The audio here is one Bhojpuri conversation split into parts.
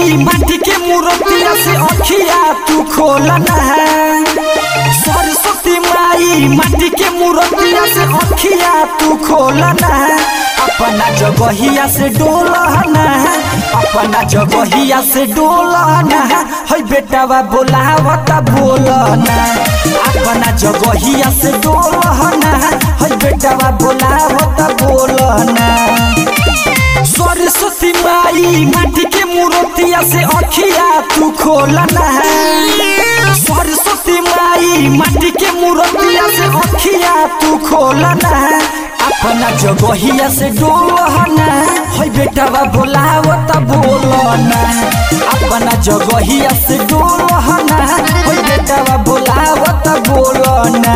माई माटी के मूर्तिया से अखिया तू खोलना है सरस्वती माई माटी के मूर्तिया से अखिया तू खोलना है अपना जगहिया से डोलना है अपना जगहिया से डोलना है हई बेटावा बोलावता बोलना अपना जगहिया से डोलना है हई बेटावा बोलावता बोलना सरस्वती माई माटी के मूर्तिया से अखिया तू खोलना है सरस्वती माई माटी के मूर्तिया से अखिया तू खोलना है अपना जगहिया से डोलना है बेटावा बोलावता बोलना अपना जगहिया से डोलना है बेटावा बोलावता बोलना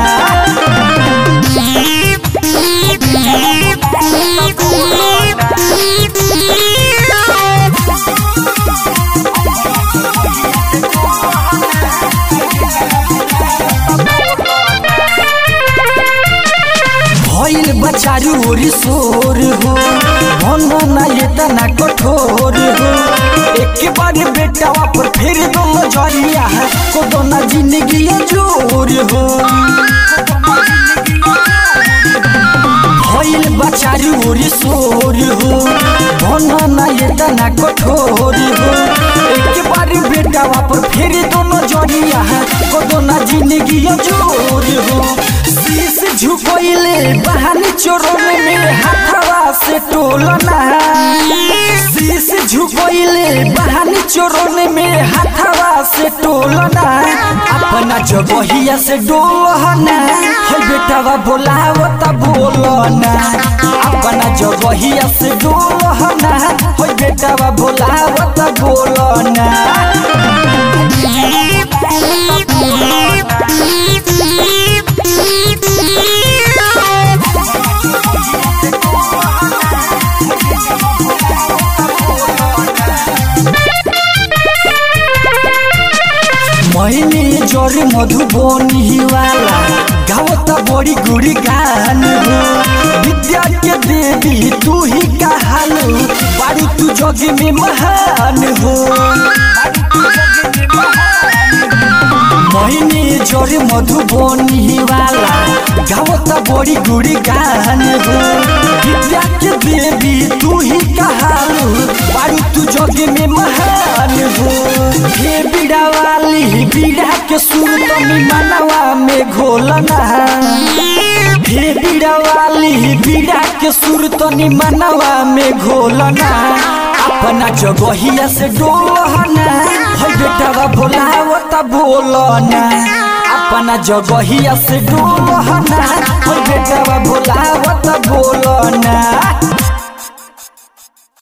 भइल बचारू ओरी सोर हो भनो ना ये तना कठोर हो एक बार बेटावा पर फिर दो नजरिया है को दो ना जिंदगी जोर हो भइल बचारू ओरी सोर हो भनो ना ये तना कठोर हो एक बार बेटावा पर फिर दो नजरिया है को दो ना जिंदगी जोर हो शीश झुकोइले बहानी चोरों में हाथवा से टोलना शीश झुकोइले बहानी चोरों में हाथवा से टोलना अपना जगहिया से डोलना हो बेटावा बोलावता बोलना अपना जगहिया से डोलना हो बेटावा बोलावता बोलना मैंने जोरे मधुबनी वाला गावता बड़ी गुड़ी गान हो विद्या के देवी तू ही कहालू बारू तू जग में महान हो मैंने जोरे मधुबनी वाला गावता बड़ी गुड़ी गान हो विद्या के देवी तू ही कहालू बारू तू जग में महान हो हे बीड़ा वाली बीड़ा के सुर तनी मनवा में घोलना हे बीड़ा वाली बीड़ा के सुर तनी मनवा में घोलना अपना जगहिया से डोलना हो बेटावा बोलावता बोलना अपना जगहिया से डोलना हो बेटावा बोलावता बोलना